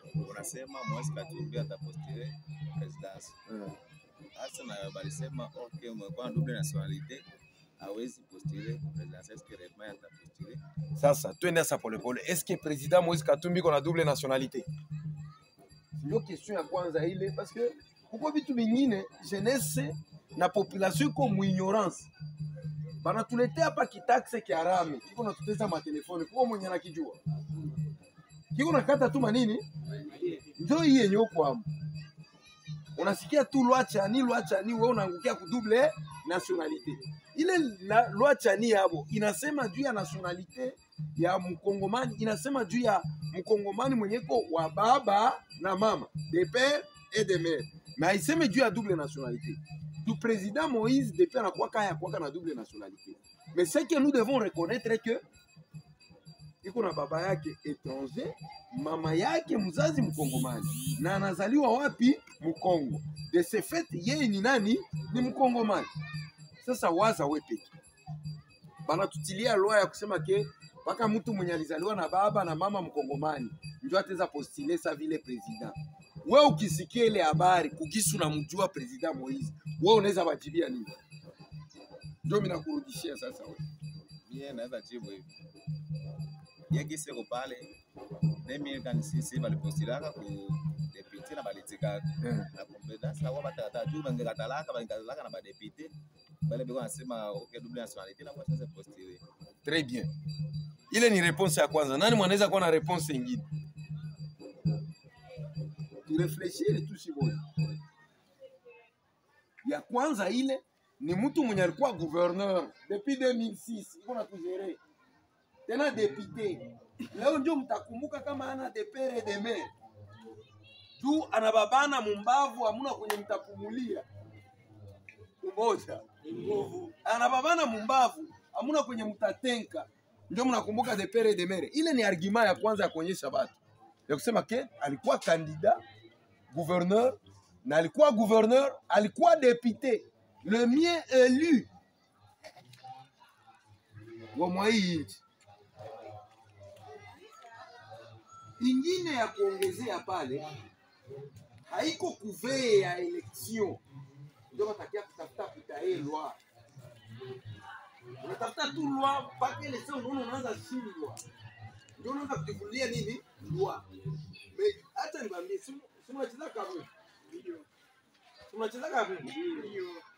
unasema Moise Katumbi atapostile presidence. Eh. Sasa na balisema okay, umekuwa na double nationalite hawezi postile presidence. Est-ce que réellement atapostile? Sasa twende sasa polepole. Est-ce que président Moïse Katumbi kona double nationalité? Ndio question ya kwanza ile parce que kuko vitu vingine jeunesse na population iko mu ignorance. Banatuletea hapa kitaxe kia rami kiko natuteza matelefoni, kuko mwenye anakijua kiko nakata tu manini, ndio hii yenye uko hapo. Unasikia tu loi chani loi chani, wewe unaangukia ku double nationalité. Ile la, loi chani yabo inasema juu ya nationalité ya mkongomani, inasema juu ya mkongomani mwenyeko wa baba na mama, de père et de mère, mais haiseme juu ya double nationalité. Du président Moïse depuis anakuwaka yakuwaka na double nationalité, mais ce que nous devons reconnaître que iko na baba yake étranger, mama yake mzazi mkongomani, na anazaliwa wapi? Mkongo. De ce fait yeye ni nani? Ni mkongomani. Sasa waza we peke, banatutilia loi ya kusema ke mpaka mtu mwenye alizaliwa na baba na mama mkongomani ndio ataweza postile sa vile president. We ukisikia ile habari kukisu namjua president Moise, we unaweza wajibia nini? Ndio mimi nakurudishia sasa we. Mie naweza jibu hivi. Yeye siko pale. Demi kan sisi balipostilaka ku deputy na balitika Eh. na kumbeda sasa wao batata juu bangekatalaka bangekatalaka na badepute bale biko nasema okay double nationalite na kwa sasa postile. Très bien. Ile ni réponse ya kwanza. Nani mwanaweza kuwa na réponse ingine? Turefleshire tu shiboye. Ya kwanza ile ni mtu mwenye alikuwa gouverneur depuis 2006 iko na tugere tena député. Leo ndio mtakumbuka kama ana de pere et de mère juu anababana mumbavu, hamuna kwenye mtapumulia umoja nguvu, anababana mumbavu, hamuna kwenye mtatenka, ndio mnakumbuka de pere et de mere. Ile ni argument ya kwanza ya kuonyesha watu ya kusema ke alikuwa kandida gouverneur na alikuwa gouverneur, alikuwa député le mien élu wa mwa hii nchi. Ingine ya kuongezea pale haiko kuvee ya election, ndio watakia kutafuta kutae loi unatafuta tu loi mpaka ile sasa unaona unaanza shindwa, ndio unaanza kujivulia nini loi. Me- Hata nikwambie, si si unacheza kabumbu, si unacheza kabumbu,